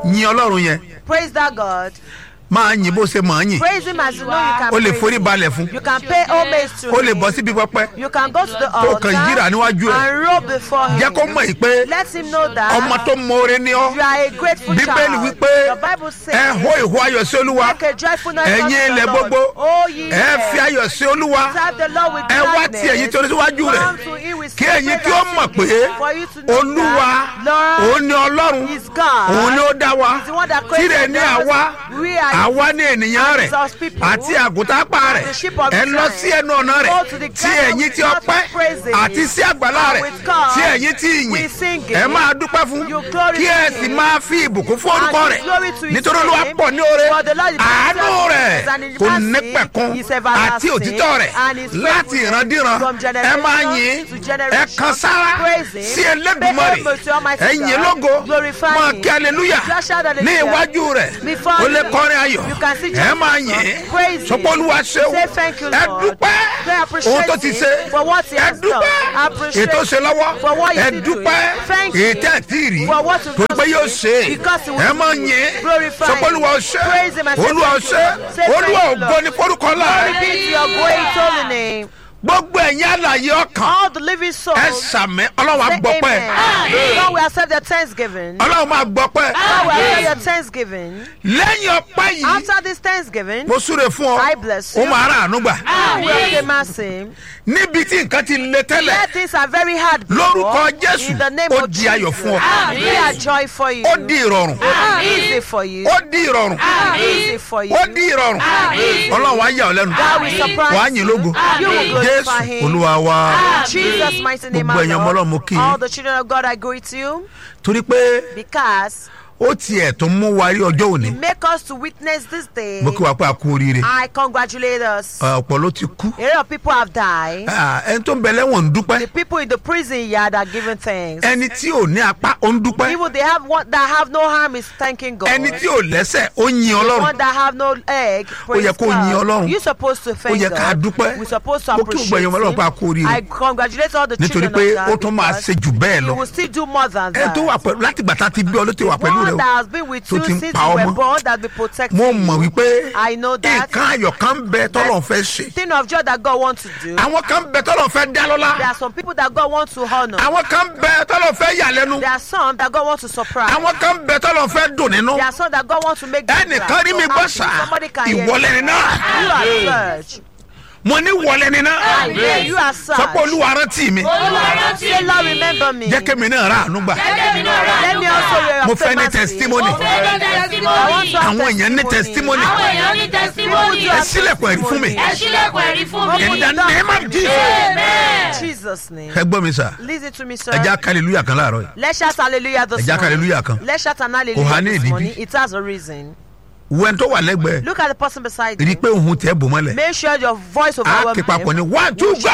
yin ọlọ́run yẹn Praise that God. máa yin bó ṣe máa yin Praise him as you know you can o lè praise forí him. balẹ̀ fún You can pay homage to o lè him. bọ́ síbi pẹ́pẹ́ You can go to the tó kàn yíra altar níwájú ẹ̀ and roll before him. jẹ́ kó mọ̀ yìí pé Let him know that ọmọ tó mọ̀ọ́rẹ́ ni ọ́ you are a grateful bíbélì child. wípé The Bible says, ẹ hó ìhó ayọ̀ sí olúwa Make a joyful noise ẹ̀yin unto the ilẹ̀ Lord. gbogbo Oh, ye ẹ fi earth. ayọ̀ sí olúwa Serve the Lord with ẹ wá gladness. tí ẹ̀yin tó ní síwájú rẹ̀ Come to him with kí ẹ̀yin sacred kí ó mọ̀ pé singing. For you to know olúwa that Lord òun ni ọlọ́run is God. òun ni ó dá wa He's the one that created tirẹ̀ ní us. àwa We are àwa ní ènìyàn rẹ̀ His people. àti àgùntàn apá rẹ̀ the sheep of ẹ his lọ hand. sí ẹnu ọ̀nà rẹ̀ Go to the tí garden ẹ̀yin with tí mouth ọpẹ́ of praises. àti sí àgbàlá And rẹ̀ with God, tí ẹ̀yin tí we ìyìn sing it. ẹ máa dúpẹ́ fún You glory kí to ẹ him. sì máa fi ìbùkún fún And orúkọ give rẹ̀ glory to his nítorí olúwa name. pọ̀ ní oore For the Lord is àánú gracious rẹ̀ and his kò mercy ní pẹ̀kun is everlasting, àti òtítọ́ rẹ̀ and his láti faithfulness ìrandíran from ẹ generation máa yìn to ẹ generation. kan sára Praise him. sí Elédùmarè Pay homage to Almighty ẹ yìn God. lógo Glorify máa him. kí aleluya Just shout hallelujah. ní iwájú rẹ̀ Before ó lè him. kọrin ayọ̀ You can see ẹ Jesus. máa yìn Praise him. sọpọ́ olúwa ṣeun Say thank you, ẹ Lord. dúpẹ́ Say appreciate ohun tó ti him ṣe for what he ẹ has done. dúpẹ́ Appreciate ètò ṣe lọ́wọ́ for what he ẹ did do. dúpẹ́ Thank èyí him tẹ́ ẹ̀ tí ì rí for what he torí pé does yóò to ṣe you. Because he will ẹ do máa it. yìn Glorify sọpọ́ him. olúwa ṣe Praise him and say olúwa thank you, ṣe Lord. Say olúwa thank you, ògo Lord. ní forúkọ ńlá Glory rẹ̀ be to your great holy name. gbogbo ẹ̀yin àlàyé ọkàn All the living souls. ẹ sàmì ọlọ́run á Say gbọ́ pẹ́ amen. God will accept their thanksgiving. ọlọ́run máa gbọ́ pẹ́ God will accept your thanksgiving. lẹ́yìn ọpẹ́ yìí After this thanksgiving, mo súre fún ọ I bless you. ó máa rà àánú gbà you will obtain mercy. níbi tí nǹkan ti le tẹ́lẹ̀ Where things are very hard before, lórúkọ jésù in the name ó of di ayọ̀ fún ọ Jesus, be a joy for you. ó di ìrọ̀rùn Easy for you. ó di ìrọ̀rùn Easy for you. ó di ìrọ̀rùn ọlọ́run á yà ọ́ lẹ́nu God will surprise wàá yìn lógo You will glorify jésù him. olúwa wa In Jesus' mighty name, Gbogbo I ẹ̀yin ọmọ Ọlọ́run, mo love kí yín. all the children of God, I greet you torí pé because ó tiẹ̀ tó mú wa rí ọjọ́ òní make us to witness this day. mo kí wa pé a kú oríire I congratulate us. ọ̀pọ̀ ló ti kú A lot of people have died. Ah, ẹni tó ń bẹ lẹ́wọ̀n ń dúpẹ́ The people in the prison yard are giving thanks. ẹni tí ò ní apá ó ń dúpẹ́ People they have one that have no harm is thanking God. ẹni tí ò lẹ́sẹ̀ ó yin ọlọ́run one that have no egg. praise yẹ kó God. yin Ọlọ́run. You supposed to thank yẹ ká God. dúpẹ́. We supposed to Mo kí gbogbo appreciate ẹ̀yin ọmọ Ọlọ́run him. pé a kú oríire. I congratulate all the nítorí children pé of ó God tún máa because ṣe jù bẹ́ẹ̀ you lọ will still do more than ẹni that. tó wà pẹ̀lú láti gbà tá a ti bí ọ ló ti wà pẹ̀lú rẹ one o that has been with tó you ti ń since pa you were ọmọ. born that be protecting mo you. mọ̀ wípé I know that. nǹkan ayọ̀ kan ń bẹ tọ́lọ̀ fẹ́ ṣe Thing of joy that God wants to do. àwọn kan ń bẹ tọ́lọ̀ fẹ́ dá There lọ́lá are some people that God wants to honor. àwọn kan ń bẹ tọ́lọ̀ fẹ́ yà lẹ́nu There are some that God wants to surprise. àwọn kan ń bẹ tọ́lọ̀ fẹ́ dùn nínú There are some that God wants to make them ẹnìkan glad. rí mi So gbọ́ happy. sá Somebody can hear ìwọlẹ̀ you. ni náà You are search. mo ní wọlẹ̀ ni náà Yeah, you are search. sọ pé olúwa rántí mi Say, Lord, remember me. jẹ́ kémi náà rà àánú gbà Let me also hear mo your fẹ́ ní mercy. testimony I want to have àwọn èèyàn ní testimony àwọn èèyàn ní testimony ẹ sílẹ̀kùn ẹ̀rí fún mi ẹ sílẹ̀kùn ẹ̀rí fún mi. in the name of Jesus amen. Jesus' name. ẹ gbọ́ mi sà Listen to me, sir. ẹ já hallelujah kan láàárọ̀ yìí Let's shout hallelujah this ẹ já morning. hallelujah kan Let's shout an Kò há hallelujah ní this ìdí morning. bí. It has a reason. wẹ́n tó wà lẹ́gbẹ̀ẹ́ Look at the person beside rí i you. pé òun tẹ́ bò mọ́lẹ̀ Make sure your voice á overwhelms ké papọ̀ ní him. one two go.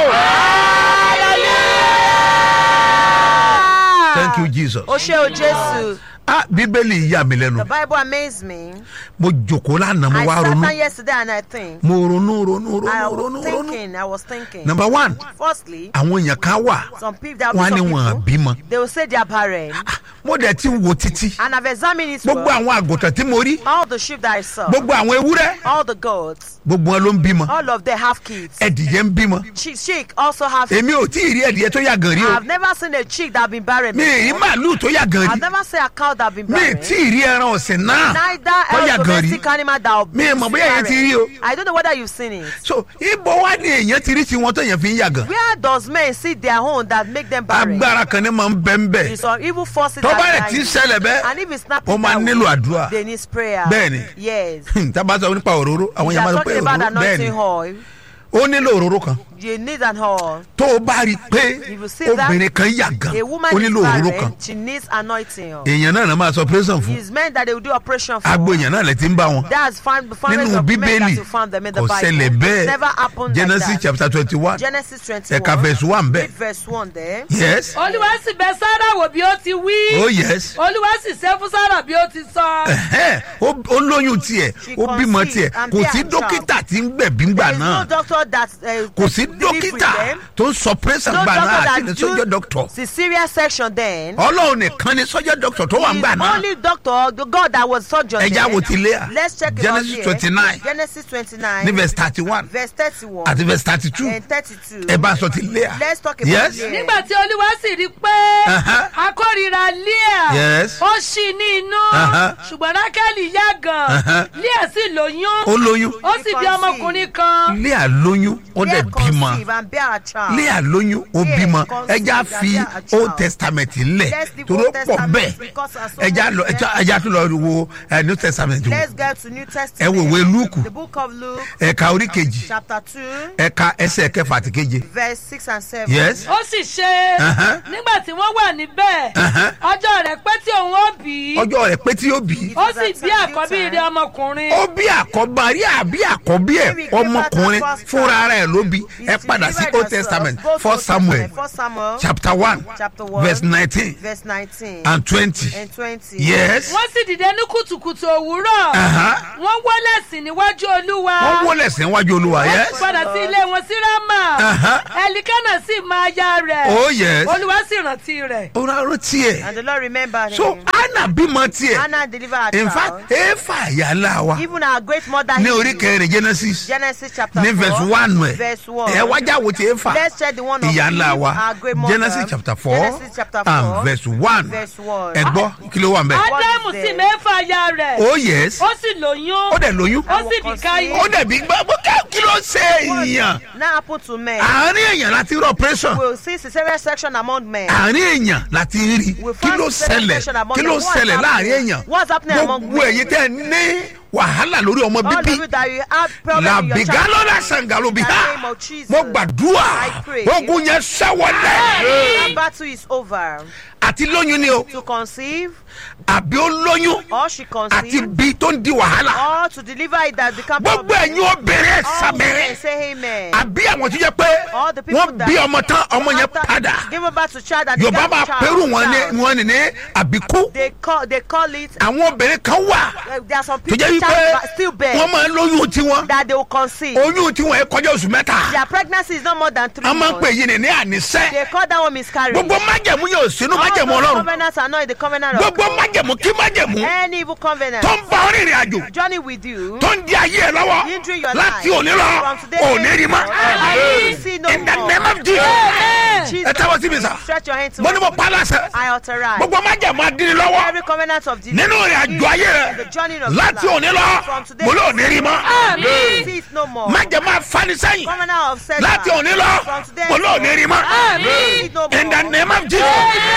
thank you jesus. O ṣé o Jésù. ah bíbélì yà mí The lẹ́nu Bible amazed me. mo jòkó lánàá mo I wá sat ronú down yesterday and I think. mo ronú ronú I ronú was ronú ronú. thinking. I was thinking. number one Firstly, àwọn èèyàn kan wà some people that wọn á ní some wọn people, bímọ they will say they are barren. mo dẹ̀ ti wo títí And I've examined it gbogbo well. àwọn àgùntàn tí mo rí All the sheep that I saw, gbogbo àwọn ewúrẹ́ all the goats, gbogbo wọn ló ń bímọ all of them have kids. ẹdìyẹ ń bímọ Chick, chick also have. èmi ò tí ì rí ẹdìyẹ tó yà gan rí o I've never seen a chick that been barren. mi ì rí before. màálù tó yà gan I've rí never seen a cow that been mi ì barren. tí ì rí ẹran ọ̀sìn náà Neither tó yà else gan rí domestic animal that will Mi ì mọ̀ be bóyá èyàn ti rí o. I don't know whether you've seen it. so ibo wá ní èèyàn ti rí tiwọn tó yẹn fi ń yà gan Where does men see their own that make them barren? agbára kan ní máa ń bẹ́ ń bẹ̀ It's some evil forces tó bá that rẹ̀ ti ń guide ṣẹlẹ̀ bẹ́ẹ̀ And if it's not ó máa nílò àdúrà they need prayer. Bẹ́ẹ̀ni. Yes. tábà sọ nípa òróró àwọn We èèyàn are máa sọ pé talking about òróró bẹ́ẹ̀ ni anointing oil. ó nílò òróró kan You need an oil. tó o bá rí i pé If you see that, obìnrin kan yà gan A woman ó is nílò òróró kan barren. She needs anointing oil. èèyàn náà náà máa sọ pírẹ́sàn fún It's meant that they will do operation for. agbo èèyàn náà lè ti ń bá wọn That's found the founders nínú of men that bíbélì you found them in the kò Bible. ṣẹlẹ̀ It bẹ́ẹ̀ never happened genesis like that. chapter twenty one Genesis 21. ẹ̀ka verse one bẹ́ẹ̀ Read verse 1 there. yes olúwa sì bẹ sára wò bí ó ti wí oh yes olúwa sì ṣe fún sára bí ó ti sọ. ẹ̀hẹ́n, ó ó lóyún tiẹ̀ She ó bímọ conceived tiẹ̀ and kò bear sí a child. dókítà tí ń gbẹ̀bí ńgbà There is náà no doctor that uh, kò sí delivery dókítà then. tó ń sọ pírẹ́sàn No gbà náà doctor àti ní that sọ́jọ́ dọ́kítọ̀ do cesarean section then. ọlọ́run nìkan ni sọ́jọ́ dọ́kítọ̀ tó wà ń He gbà is náà only doctor the God that was surgeon ẹja then. wo ti lé à Let's check it genesis out here. twenty nine Genesis twenty-nine. ní verse thirty one verse thirty-one. àti verse thirty two and thirty-two. ẹ bá a sọ ti lé à Let's talk about yes Leah. nígbà tí olúwa sì rí i pé Uh-huh. akórira leah Yes. ó ṣì ní inú Uh-huh. ṣùgbọ́n rákẹ́lì yá gan Uh-huh. leah sì lóyún ó lóyún ó sì bí ọmọkùnrin kan lé à lóyún ó dẹ̀ Leah bímọ conceive and bear a child. lé à lóyún ó Leah bímọ conceived ẹja and fi bear a child. old testament lẹ̀ Let's leave toró Old pọ̀ Testament bẹ́ẹ̀ because as so ẹja many lọ there. ẹja tó lọ wo ẹ, new testament wò Let's get to New ẹ Testament. wo ìwé lúùkù The book of Luke, ẹ̀ka orí kejì chapter two, ẹ̀ka ẹsẹ̀ kẹfà àti keje verse six and seven. yes ó sì ṣe Uh-huh. nígbà tí wọ́n wà níbẹ̀ Uh-huh. ọjọ́ rẹ̀ pé tí òun ó bí ọjọ́ rẹ̀ pé tí ó bí ó sì bí àkọ́bí rẹ̀ ọmọkùnrin ó bí àkọ́bá rí àbí àkọ́bí ẹ̀ ọmọkùnrin fúnra rẹ̀ ló bí ẹ padà sí old testament first samuel First Samuel, chapter one chapter one, verse nineteen verse nineteen and twenty and twenty. yes wọ́n sì dìde ní kùtùkùtù òwúrọ̀ Uh-huh. wọ́n wọlé sí níwájú olúwa wọ́n wọlé sí iwájú olúwa wọ́n sì yes padà sí ilé wọn sí rámà Uh-huh. ẹlikánà sì máa ya rẹ̀ oh yes olúwa sì rántí rẹ̀ ó rárá tiẹ̀ And the Lord remembered so him. anna bímọ tiẹ̀ Hannah delivered a in child. fact efa yàrá wa Even our great mother ní Hebrew, orí kẹrin genesis Genesis chapter ní four, verse one ẹ̀ verse one. ẹ wájà wo ti efa Let's check the one of ìyá ńlá Eve, wa our great mother. genesis chapter four Genesis chapter four, and verse one verse one. ẹ gbọ́ kí ló wà ń bẹ̀ ádámù is sì there? mẹ́fà ya rẹ̀ oh yes ó sì lóyún ó dẹ̀ lóyún ó sì bí káyé ó dẹ̀ bí gbọ́ bó ká kí ló ṣe èèyàn Now happen to men. àárín èèyàn láti rí operation We'll see cesarean section among men. àárín èèyàn láti rí We kí found ló cesarean ṣẹlẹ̀ section among kí men. ló What's ṣẹlẹ̀ láàrin happening? èèyàn What's happening among gbogbo men? ẹ̀yin tẹ́ ẹ ní wàhálà lórí ọmọ All of bíbí you that you have problem in your làbìgá child. lọ́la sàngàlù bí In the ha name of Jesus. mo gbàdúrà I pray. ogun yẹn sẹ́wọ̀lẹ̀ That battle is over. àti lóyún ni o To conceive àbí ó lóyún or she àti conceived bí tó ń di wàhálà or to deliver it that become gbogbo ẹ̀yin obìnrin ẹ̀ All women sàmẹ́rẹ́ say amen. àbí àwọn tó jẹ́ pé All the people wọ́n that bí ọmọ tán ọmọ yẹn after padà Give birth to child that yorùbá they máa got pẹ́rù child wọn ní down. wọn ní ní àbíkú They call they call it. àwọn obìnrin kan wà Uh, there are some tó people jẹ́ child wípé but still bear wọ́n máa ń lóyún tiwọn that they will conceive. oyún tiwọn ẹ̀ kọjá oṣù mẹ́ta Their pregnancy is not more than three a máa ń pè months. yín ní ní ànísẹ́ They call that one miscarriage. gbogbo májẹ̀mú yóò sínú All májẹ̀mú those ọlọ́run covenants are not in the covenant of gbogbo God. májẹ̀mú kí májẹ̀mú Any evil covenant tó ń bá ọ rìnrìn àjò journey with you. tó ń di ayé ẹ lọ́wọ́ Hindering your láti life. òní lọ From today òní rí mọ́ I will see no in the more. name of Jesus Jesus, ẹ tẹ́wọ́ sí mi sà Stretch your hand to mo ní mo pa láṣẹ I authorize gbogbo májẹ̀mú adínní lọ́wọ́ every covenant of delay. nínú ìrìn àjò ayé The rẹ journey of láti life. òní lọ From today mo lóò ní rí mọ́ Àmín. See it no more. májẹ̀mú afanisẹ́yìn Covenant of setback. láti òní lọ From today mo lóò ní rí mọ́ See it no more. in the name of Jesus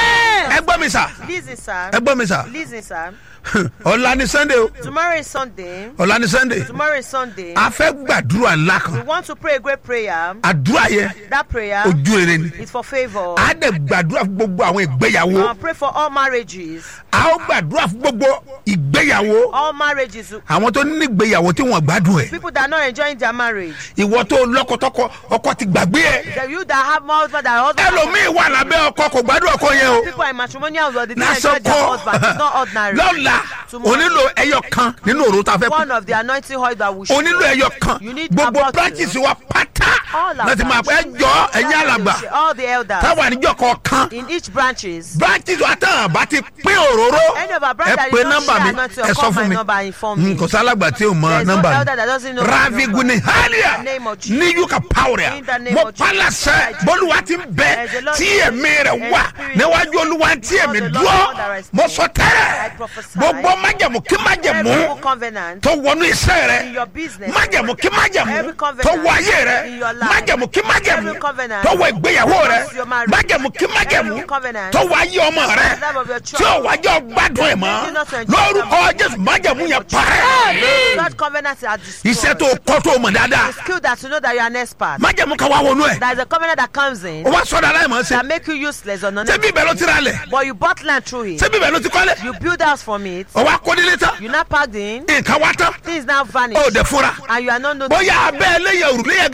ẹ gbọ́ mi sà Listen, sir. ẹ gbọ́ mi sà Listen, sir. ọ̀la ni sunday o Tomorrow is Sunday. ọ̀la ni sunday Tomorrow is Sunday. a fẹ́ gbàdúrà ńlá We kan want to pray a great prayer. àdúrà yẹn That prayer ojú rere ni is for favor. a dẹ̀ gbàdúrà fún gbogbo àwọn ìgbéyàwó Uh, pray for all marriages. a ó gbàdúrà fún gbogbo ìgbéyàwó All marriages. àwọn tó ní ìgbéyàwó tí wọ́n gbádùn ẹ̀ People that are not enjoying their marriage. ìwọ tó lọ́kọ̀tọ́kọ ọkọ ti gbàgbé ẹ̀ The you that have more husband than husband. ẹlòmíì wà lábẹ́ ọkọ kò gbádùn ọkọ yẹn o People are in matrimonial world. They don't enjoy lásán their kọ́ husband. It's not ordinary. lọ́la Tomorrow. onílò ẹyọ kan nínú òru tá a fẹ́ One pín of the anointing oil that we show. onílò ẹyọ kan You need gbogbo about branches wa pátá All our láti máa pẹ́ branches. jọ ẹ̀yìn alàgbà All the elders. táwa níjọ kọ̀ọ̀kan In each branches. branches wa tán àbá ti pín òróró Any of our ẹ brothers that pé you don't nọ́mbà share mi anointing ẹ or sọ call fún my mi number and inform me. Mm, kò sálàgbà tí o mọ There's no nọ́mbà elder that doesn't know mi my raviguni number. halia In the name of Jesus. ní yuka pawuria In the name mo of Jesus. palasẹ bólúwa ti ń bẹ As the Lord tí is, èmi rẹ and wà spirit níwájú olúwa tí èmi Because the Lord dúró is that mo I sọ I tẹ́lẹ̀ prophesy. gbogbo májẹ̀mú kí Every májẹ̀mú evil covenant. tó wọnú iṣẹ́ rẹ In your business. májẹ̀mú kí májẹ̀mú Every covenant tó wọ ayé rẹ in your life. májẹ̀mú kí májẹ̀mú Every covenant tó wọ ìgbéyàwó rẹ towards your marriage. májẹ̀mú kí májẹ̀mú Every covenant tó wọ ayé ọmọ rẹ in the life of your tí ò wájọ gbádùn ẹ̀ mọ́ Making not to enjoy lórúkọ jésù májẹ̀mú yẹn parẹ́ That covenant are destroyed. iṣẹ́ tó kọ́ tó mọ̀ dáadáa skill that you know that you are an expert. májẹ̀mú kan wá wọnú ẹ̀ There is a covenant that comes in o wá sọ̀dọ̀ aláìmọ̀ ṣe that make you useless or non ṣé bíbẹ̀ ló ti ra lẹ̀ But you bought land through it. ṣé bíbẹ̀ ló ti kọ́lẹ̀ You build house from it. o wá kó nílé tán You now packed in. nǹkan wá tán Things now vanish. o dẹ̀ fura And you are not noticed. bóyá abẹ́ ẹlẹ́yẹ òrùlé yẹn gan wàhálà wà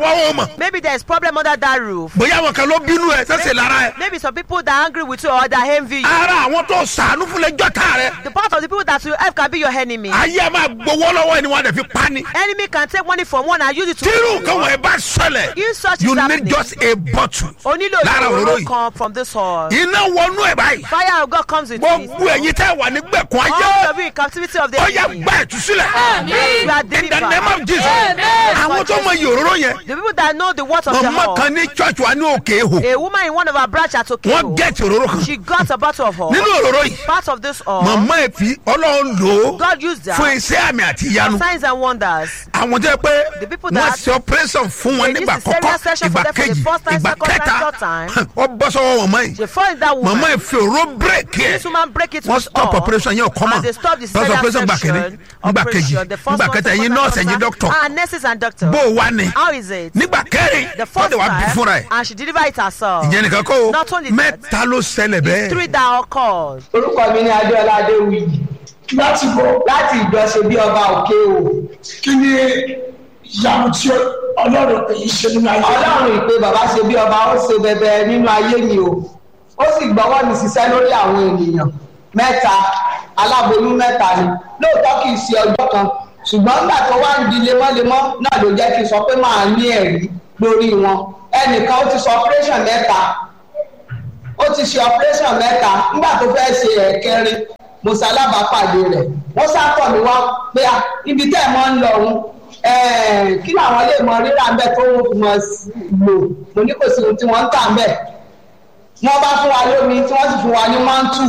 wa wọn mọ̀ Maybe there is problem under that roof. bóyá àwọn kan ló bínú ẹ sẹ́sẹ̀ lára ẹ Maybe some people that are angry with you or that envy you. ara àwọn tó sàánú fún lẹ́jọ́ tá rẹ The part of the people that you help can be your enemy. ayé ẹ máa gbowó lọ́wọ́ ẹni wọn dẹ̀ fi pa ni Enemy can take money from one and use it to. tírù nǹkan wọ̀nyí bá ṣẹlẹ̀ If such you is need happening, just a bottle o nílò lára òróró ìróró yìí kan from this hall. iná wọnú ẹ báyìí Fire of God comes with it. gbogbo ẹ̀yin tẹ́ wà ní gbẹ̀kún All ayé of you in captivity of the ó yẹ enemy. gbà ìtúsílẹ̀ You are in the delivered. name of Jesus Amen. àwọn tó mọ iye òróró yẹn The people that know the words of the mọ̀mọ́ hall. kan ní church wa ní òkè ehò A woman in one of our branch at wọ́n Okeo. gẹ̀ẹ́tì òróró kan She got a bottle of oil. nínú òróró yìí Part of this oil. mọ̀mọ́ ẹ̀ fi ọlọ́run lò ó God used that. fún iṣẹ́ àmì àti ìyanu Signs and wonders. àwọn tó yẹ pé The people wọ́n that- ṣe operation fún wọn They nígbà used the kọ́kọ́ serious session ìgbà for them for the kejì first time, ìgbà second time, kẹta third time. wọ́n bọ́ sọ́wọ́ wọn mọ́ yìí They find that woman. mọ̀mọ́ ẹ̀ fi òró bírèkì ẹ̀ This woman break it wọ́n with stop all. operation yẹn ò kọ́ mọ̀ And they stop the First cesarean operation gbà kínní section nígbà kejì operation. The first nígbà one, kẹta second ẹ̀yin one, nọ́ọ̀sì third ẹ̀yin one. dọ́kítọ̀ Ah, nurses and doctors. bó o wá ni How is it? nígbà kẹrin The wọ́n first dẹ̀ wá bí fúnra time, ẹ̀ and she delivered it herself. ìyẹn nìkan kó o Not only that, mẹ́ta ló ṣẹlẹ̀ bẹ́ẹ̀ Three that occurred. orúkọ mi ní adéọlá adéwìyí láti bọ̀ láti ìjọsìn bí ọba òkè o kí ni ìyanu tí ọlọ́run èyí ṣe nínú ayé ọlọ́run ìpè bàbá ṣe bí ọba ó ṣe bẹbẹ nínú ayé mi o ó sì gbọ́wọ́ mi ṣiṣẹ́ lórí àwọn ènìyàn mẹ́ta aláboyún mẹ́ta ni lóòótọ́ kì í ṣe ọjọ́ kan ṣùgbọ́n nígbà tó wá ń di lemọ́lemọ́ náà ló jẹ́ kí n sọ pé màá ní ẹ̀rí lórí wọn ẹnìkan ó ti sọ operation mẹ́ta ó ti ṣe operation mẹ́ta nígbà tó fẹ́ ṣe ẹ̀kẹrin mo ṣalábàápàdé rẹ̀ wọ́n sápọ̀ mi wá pé à ibi tẹ́ ẹ̀ mọ́ ń lọ òun kí làwọn lè mọ rírà ń bẹ̀ tó wọ́n fi mọ lò mo ní kò sí ohun tí wọ́n ń tà ń bẹ̀ wọ́n bá fún wa lómi tí wọ́n sì fún wa ní mántù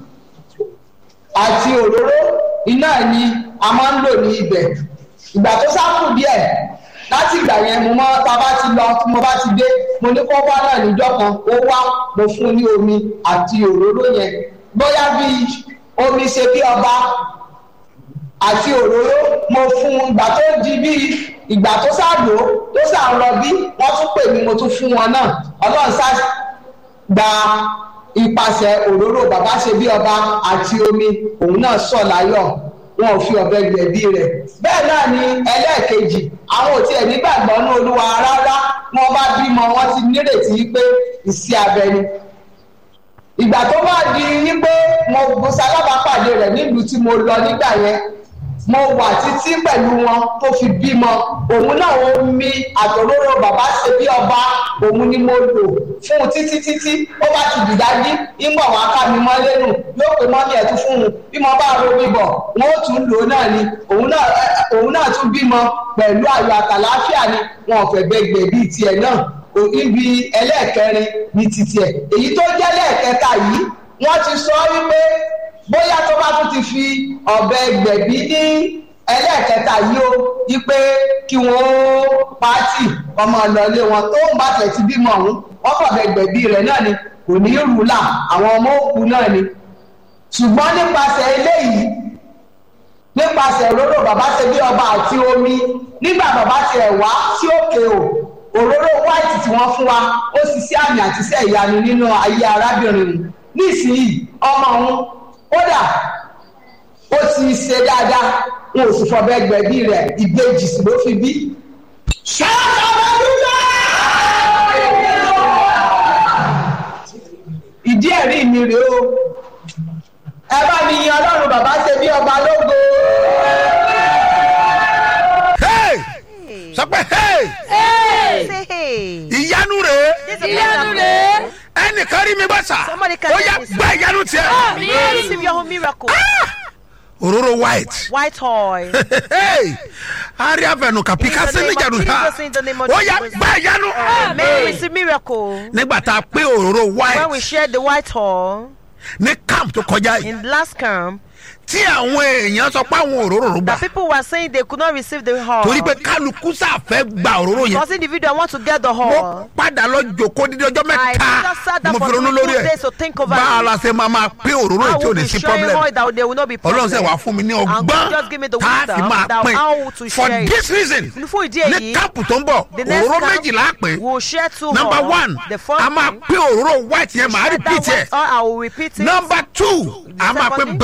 àti òróró iná ni a máa ń lò ní ibẹ̀ ìgbà tó sáfù díẹ̀ láti ìgbà yẹn mo mọ tá a bá ti lọ tí mo bá ti dé mo ní kó wá náà níjọ́ kan ó wá mo fún un ní omi àti òróró yẹn bóyá bíi omi ṣe bí ọba àti òróró mo fún un ìgbà tó di bíi ìgbà tó ṣàdó tó ṣàrọ bí wọ́n tún pè mí mo tún fún wọn náà ọlọ́run ṣá gba ipasẹ̀ òróró bàbá ṣe bí ọba àti omi òun náà sọ̀ láyọ̀ wọn ò fi ọ̀bẹ gbẹ̀bí rẹ̀ bẹ́ẹ̀ náà ni ẹlẹ́ẹ̀kejì àwọn ò tiẹ̀ nígbàgbọ́ ní olúwa rárá wọn bá bímọ wọn ti nírètí pé ìsí abẹ ni ìgbà tó bá di wípé mo mo ṣalábàápàdé rẹ̀ nílùú tí mo lọ nígbà yẹn mo wà títí pẹ̀lú wọn tó fi bímọ òun náà ó mi àtòróró bàbá ṣe bí ọba òun ni mo lò fún un títí títí ó bá ti dìdájí ìmọ̀ wọn ká mi mọ́ lẹ́nu yóò pé mọ́mí ẹ̀ tún fún un bí mo bá ro bíbọ̀ wọn ó tún lò ó náà ni òun náà òun náà tún bímọ pẹ̀lú ayọ̀ àtàláfíà ni wọn ò fẹ́ gbẹgbẹ̀ bíi tiẹ̀ náà ibi ẹlẹ́ẹ̀kẹrin ní titi ẹ̀ èyí tó jẹ́ lẹ́ẹ̀kẹta yìí wọ́n ti sọ wípé bóyá tó bá tún ti fi ọ̀bẹ gbẹ̀bí ní ẹlẹ́ẹ̀kẹta yìí ó wípé kí wọ́n ó pàtì ọmọ ìlọlé wọn tó ń bá tẹ̀ ti bímọ ọ̀hún wọ́n fọ̀bẹ gbẹ̀bí rẹ̀ náà ni kò ní rúlà àwọn ọmọ òkú náà ni ṣùgbọ́n nípasẹ̀ eléyìí nípasẹ̀ òróró bàbá ṣe bí ọba àti omi nígbà bàbá tiẹ̀ wá sí òkè o òróró white tí wọ́n fún wa ó sì sí àmì àti iṣẹ́ ìyanu nínú ayé arábìnrin mu nísìnyí ọmọ òun kódà ó ti ṣe dáadáa wọn ò sì fọbẹ gbẹ̀bí rẹ̀ ìbejì sì ló fi bí. ṣáàtà ọmọdúnlá. ìdí ẹ̀rí mi rèé o ẹ bá mi yan ọlọ́run bàbá ṣe bí ọba lógo. Hey! sọ pé hey! Say hey. ìyanu rèé This is a ìyanu miracle. rẹ̀ ẹnìkan rí mi bá sà Somebody can ó yá help me, sir. gba ìyanu tiẹ̀ You receive your own miracle. òróró white White oil. Hey! ari afẹnu kapika In the name sẹni of janu ha Jesus, in the name of ó yá Jesus. gba ìyanu May you receive miracle. nígbà tá a pé òróró When we white shared the white oil ní camp tó kọjá yìí in last camp, tí àwọn èèyàn sọ pé àwọn òróró rò gbà that people were saying they could not receive the oil. torí pé kálukú sàfẹ́ gba òróró yẹn Because individual want to get the mo oil. padà lọ jòkó dídí ọjọ́ I mẹ́ta just sat down mo for fi ronú two lórí days to ẹ̀ think over bá a it. la ṣe máa máa pé òróró I yìí tí ò will ní be sí sharing problem oil that there will not be ọlọ́run problem. sẹ̀ wá fún mi ní And God ọgbọ́n just give me the tá a fi wisdom máa that pín how to for share it. this reason Fún ìdí ní èyí, káàpù tó ń bọ̀ the next òróró camp, méjìlá pé We'll share two number oil. one The first a máa thing, pé òróró white yẹn màá share repeat that ẹ̀ white oil, I will repeat it. number two a máa pé second thing, breaker we'll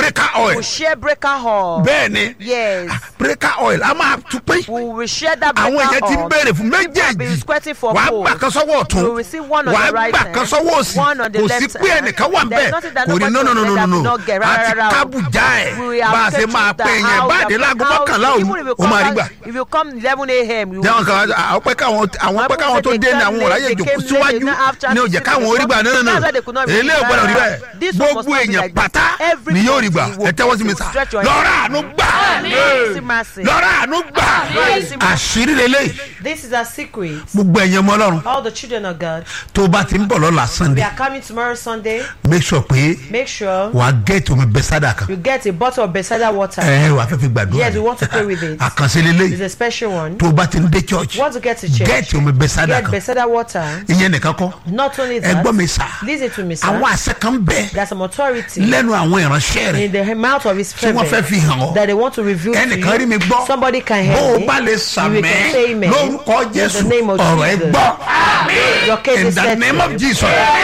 oil will share breaker oil. bẹ́ẹ̀ ni Yes. breaker oil a máa tún pín We will share that breaker àwọn èèyàn ti ń oil. béèrè fún People have been méjèèjì squirting for wàá gold. gbà kan sọ́wọ́ ọ̀tún You will receive one on wàá the right gbà hand, kan sọ́wọ́ òsì one on the kò sí left pé hand. ẹnìkan wà There is bẹ́ẹ̀ nothing that kò ní nobody no no no will no let no that no not get. àti Rárá, rárá o. kábùjá We ẹ̀ have bá a ṣe taken máa the pé yẹn house, bá a we dé have láago house. mọ́kànlá òru Even if you ó come máa rí back- gbà If you come eleven a.m. you jẹ́wọ́n will kan àwọn pẹ́ káwọn àwọn pẹ́ káwọn tó dé ní àwọn ọ̀ráyè jòkó síwájú ní òjẹ́ káwọn orí gbà nínú nínú èlé ògbọ́dọ̀ rí bẹ́ẹ̀ gbogbo èèyàn pátá ni yóò rí gbà ẹ tẹ́wọ́ sí mi sà lọ́rọ̀ àánú gbà Mercy, mercy. lọ́rọ̀ àánú gbà Mercy, mercy. àṣírí lélẹ́yìí This is a secret. gbogbo ẹ̀yẹ mọ́ ọlọ́run All the children of God, tó o bá ti ń bọ̀ lọ́la they sunday are coming tomorrow Sunday. make sure pé Make sure wàá gẹ́ẹ̀tì omi bẹ́sádà kan you get a bottle of Bethesda water. ẹ wàá fẹ́ fi gbàdúrà Yes, we want to pray with it. àkànṣe It's lélẹ́yìí a special one. tó o bá ti ń dé church Want to get to church? gẹ́ẹ̀tì omi bẹ́sádà Get kan Bethesda water. ìyẹn nìkan kọ́ Not only ẹ that, gbọ́ mi sà listen to me, sir. àwọn àṣẹ kan bẹ́ẹ̀ There's some authority lẹ́nu àwọn ìránṣẹ́ rẹ̀ in the mouth of his tí wọ́n fẹ́ servant fi hàn ọ́ that they want to reveal to ẹnìkan rí mi you. gbọ́ Somebody can bó hear o me. bá lè You sàmẹ́ can say amen. lórúkọ In jésù the name of ọ̀rọ̀ ẹ Jesus. gbọ́ Your case in is the settled. name of jesus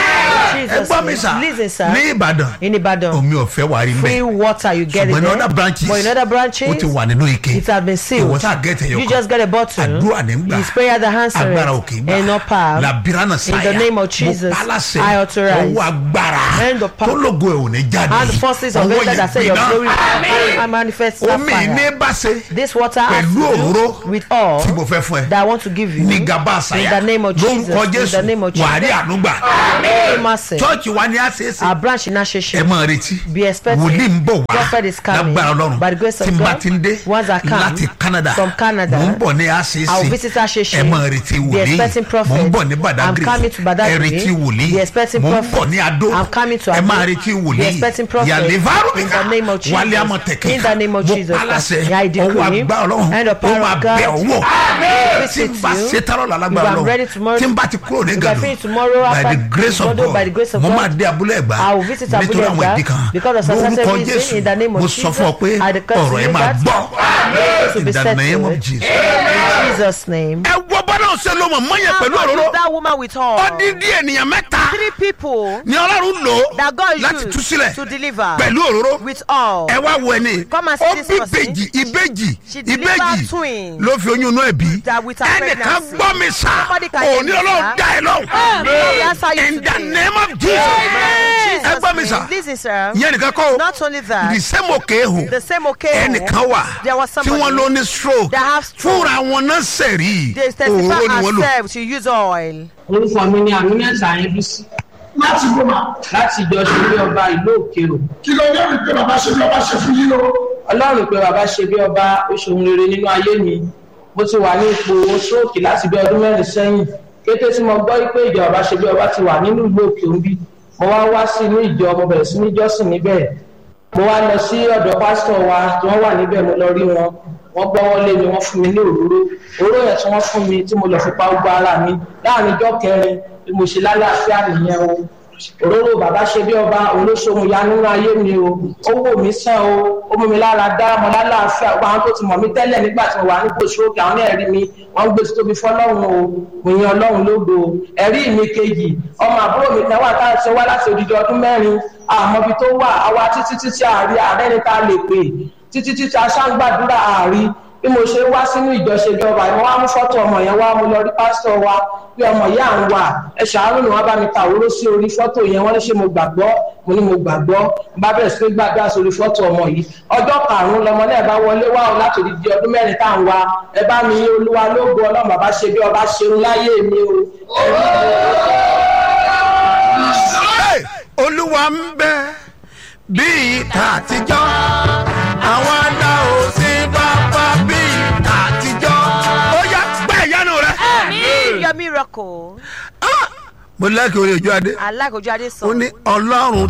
ẹ Jesus gbọ́ mi name. sà Listen, sir. ní ìbàdàn In Ibadan, omi ọ̀fẹ́ wà rí free mbẹ́ water you get it ṣùgbọ́n in there. other branches But in other ó branches, ti wà nínú ike it has been sealed. ìwọ sá gẹ̀ẹ́tì ẹ̀yọ You just get a bottle. àdúrà ní gbà It's prayer that answers agbára òkè gbà and not power. làbíránà In sáyà the name of mo Jesus, pálásẹ̀ I authorize. ọwọ́ agbára And the power. tó lógo ẹ̀ ò ní jáde And the forces of ọwọ́ God that say yẹn your glory gbiná I manifest that omi ní fire. bá ṣe This water has pẹ̀lú to òróró do with all tí mo fẹ́ fún ẹ that I want to give you. ní gaba àṣàyà In the name of Jesus. lórúkọ In jésù the name of Jesus. wàá rí ànúgbà Mercy. chọ́ọ̀chì wa ni a ṣe é ṣe Our branch in ẹ Asheshe. máa retí Be expecting. wòlíì ń bọ̀ wá Prophet is coming. lágbára ọlọ́run By the grace of tí n bá God, ti ń dé once I come láti canada from Canada, mò ń bọ̀ ní àṣeéṣe I will visit Asheshe. ẹ máa retí Be wòlíì expecting prophet. mò ń bọ̀ ní I'm badagry coming to ẹ Badagry. retí wòlíì Be expecting mò ń prophet. bọ̀ ní adó I'm coming to ẹ Ado. máa retí Be wòlíì expecting prophet. yàlẹ́fàrú In the name of Jesus. wálé amọ̀tẹ̀kẹ́ In the name of mo Jesus. pálásẹ̀ Yeah, I decree. ọwọ́ agbá ọlọ́run And the ó power máa of God. bẹ̀ ọwọ́ tí n Visit bá you. ṣe tárọ̀ lálágbára If I'm ready ọlọ́run tomorrow- tí n bá ti kúrò ní If I gàdùn finish tomorrow by after the grace of Ibadan, by the grace God of mo God, máa dé abúlé ẹ̀gbá I will visit Abúlé nítorí àwọn Ẹ̀gbá ìdí kan because of some lórúkọ certain reason jésù in the name of mo sọ fún ọ pé Jesus, I declare to ọ̀rọ̀ ẹ you máa that gbọ́ to in be the name of settled. jesus. In Jesus' name. ẹ wọ bọ́lá ọ̀sẹ̀ ló mọ̀ mọ́yẹ How pẹ̀lú much òróró is that woman with her? ọdíndín ènìyàn mẹ́ta Three people ni ọlọ́run lò that God láti tú used sílẹ̀ to deliver pẹ̀lú òróró with all. ẹ wá wo ẹni Come and see ó this bí person. ìbejì ìbejì She delivered ìbejì twins. ló fi oyún inú ẹ̀ bí That with her ẹnìkan pregnancy. gbọ́ mi sá Somebody can hear òní me, ọlọ́run sir. dá ẹ lọ́hùn May I answer you in the today? name of jesus ẹ Jesus' gbọ́ mi name. sá Listen, sir. ìyẹn nìkan kọ́ o Not only that, the same òkè ehò the same occasion, ẹnìkan wà there was tí somebody wọ́n ló ní stroke that have stroke. fúnra wọn náà sẹ̀rí They òróró ni testify wọ́n lò. herself to use oil. orúkọ mi ni àmínẹ́sà ayébísí láti bó ma láti ìjọ ṣeré ọba ìlú òkèrò kí ló dé rí pé bàbá ṣe bí ọba ṣe fún yín o. ọlọ́run pé bàbá ṣe bí ọba ó ṣohun rere nínú ayé mi mo ti wà ní ipò stroke láti bí ọdún mẹ́rin sẹ́yìn kété tí mo gbọ́ pé ìjọ bàbá ṣe bí ọba ti wà nínú ìlú òkè òbí mo wá wá sí inú ìjọ mo bẹ̀rẹ̀ sí ní jọ́sìn níbẹ̀ mo wá lọ sí ọ̀dọ̀ pásítọ̀ wa tí wọ́n wà níbẹ̀ mo lọ rí wọn wọ́n gbọ́wọ́ lé mi wọ́n fún mi ní òróró òróró yẹn tí wọ́n fún mi tí mo lọ fi pa gbogbo ara mi láàrin ijọ́ kẹrin bí mo ṣe lálàáfíà nìyẹn o òróró bàbá ṣe bí ọba olóṣòwò ya nínú ayé mi o ó wò mí sàn o ó mú mi lára dá mo lálàáfíà gbogbo àwọn tó ti mọ̀ mí tẹ́lẹ̀ nígbà tí mo wà ní gbòsókè àwọn náà rí mi wọ́n ń gbé títóbi fọlọ́run o mo yan ọlọ́run lógo o ẹ̀rí mi kejì ọmọ àbúrò mi kan wà tá a ṣe wá láti odidi ọdún mẹ́rin àmọ́ ibi tó wà àwa títí títí àárí ààrẹ ni tá a lè pè títí títí aṣáǹgbàdúrà àárí bí mo ṣe wá sínú ìjọṣejọba ìwọ wá mú fọ́tò ọmọ yẹn wá mo lọ rí pásítọ̀ wa bí ọmọ yìí à ń wà ẹ ṣàánú ni wọ́n bá mi ta òróró sí orí fọ́tò yẹn wọ́n ní ṣe mo gbàgbọ́ mo ní mo gbàgbọ́ n bá bẹ̀rẹ̀ sí pé gbàgbọ́ sórí fọ́tò ọmọ yìí ọjọ́ karùnún lọmọ náà bá wọlé wá o láti di ọdún mẹ́rin tá à ń wa ẹ bá mi yín olúwa lógo ọlọ́run bàbá ṣe bí ọba ṣeun láyé mi o ẹ̀rí Hey, olúwa ń bẹ bí ìta àtijọ́ àwọn àdá ò sí pápá bí ìta àtijọ́ ó yá gbẹ́ ìyanu rẹ. Your miracle. mo lẹ́kẹ̀ẹ́ orí ojú adé I like Ojuade ó song. ní ọlọ́run